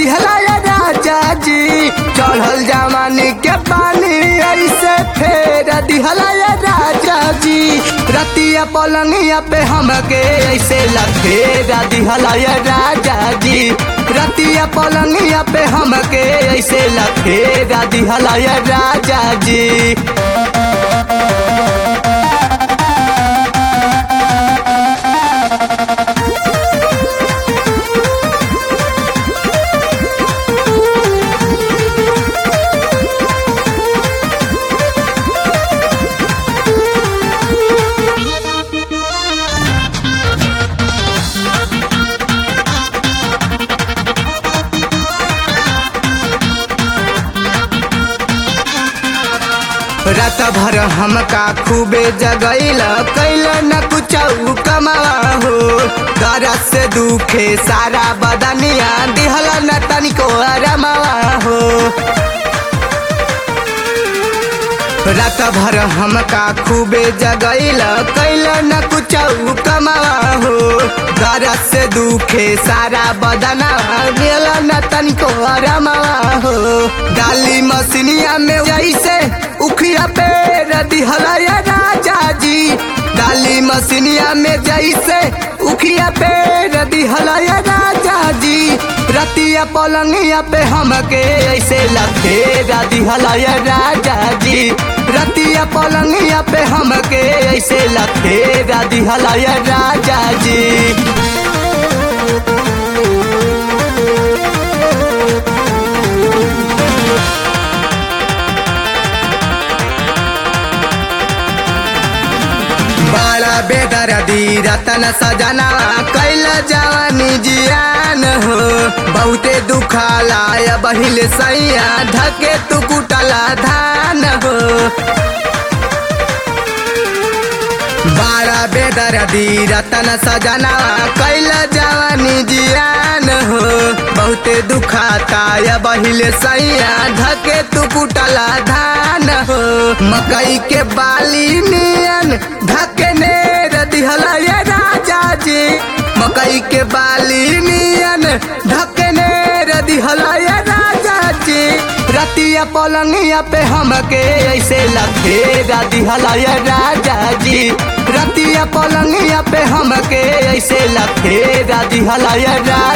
दिहला या राजा जी चढ़ल जवानी के पानी ऐसे फेर दिहला या राजा जी रतिया पलंगिया पे हमके ऐसे लफेरा दिहला या राजा जी रतिया पलंगिया पे हमके ऐसे लफेरा दिहला या राजा जी रात भर हमका खूबे जगैल कैल न कुछ कमावा हो दरद से दुखे सारा बदनिया दिहल न तनिको रमावा हो रात भर हमका खूबे जगैल कैल न कुछ कमावा हो दरद से दुखे सारा बदना दिहल न तनिको रमावा हो डाली मसीनिया में जैसे उखिया पे दिहला या राजा जी डाली मसीनिया में जैसे उखिया पे दिहला या राजा जी रतिया पलंगिया पे हमके ऐसे लफेरा दिहला या राजा जी रतिया पलंगिया पे हमके ऐसे लफेरा दिहला या राजा जी बड़ा बेदर्दी रतन सजना कैल जवानी जियान हो बहुते दुखाला बहिल सैया धके तू कुटला धान हो बड़ा बेदर्दी रतन सजना कैल जवानी जियान हो बहुते दुखाता बहिल सैया धके तू कुटला धान हो मकई के बाली नियन धके ने दिहला ये राजा जी मकई के बाली नियन धके ने दिहला ये राजा जी रतिया पलंगिया पे हमके ऐसे लफेरा दिहला ये राजा जी रतिया पलंगिया पे हमके ऐसे लफेरा दिहला ये राजा